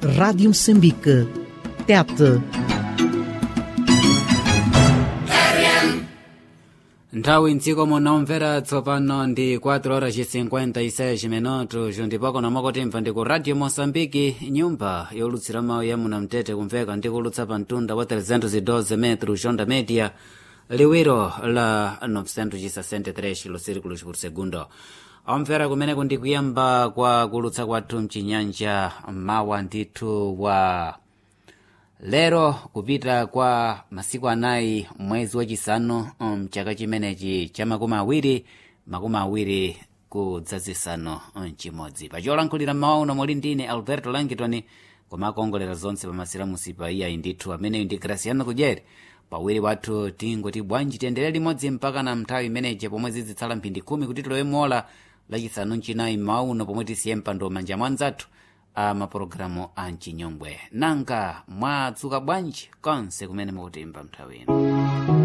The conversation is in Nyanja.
Rádio Moçambique. Tete. nthawi mdziko munomvera tsopano ndi 4 horas 56 minutos ndipako namakotimva ndi ku radio moçambike nyumba yolutsira mawu ya munamtete kumveka ndi kulutsa pa mtunda wa 312 metros onda media liwiro la 963 kilosirikulos por segundo omvera kumeneko ndi kuyamba kwa kulutsa kwathu mchinyanja mawa ndithu wa lero kupita kwa masiku anayi mwezi wachisanu mchaka chimenechi cha makumi awiri makumi awiri kudzazisanu mchimodzi pacholankhulira mawu uno muli ndine alberto langitoni kumakongolera zonse pamasiramusi pa iyayi ndithu ameneyu ndi graciano kudyeri pawiri wathu tingoti bwanji tiyendere limodzi mpaka na mnthawi imeneje pomwe zizitsala mphindi khumi kuti tilowe mola lachisanu mchinayi mawu uno pomwe tisiye mpando manja mwanzathu a mapulogalamu a mchinyongwe nanga mwadzuka bwanji konse kumene mukutimba mnthawi ino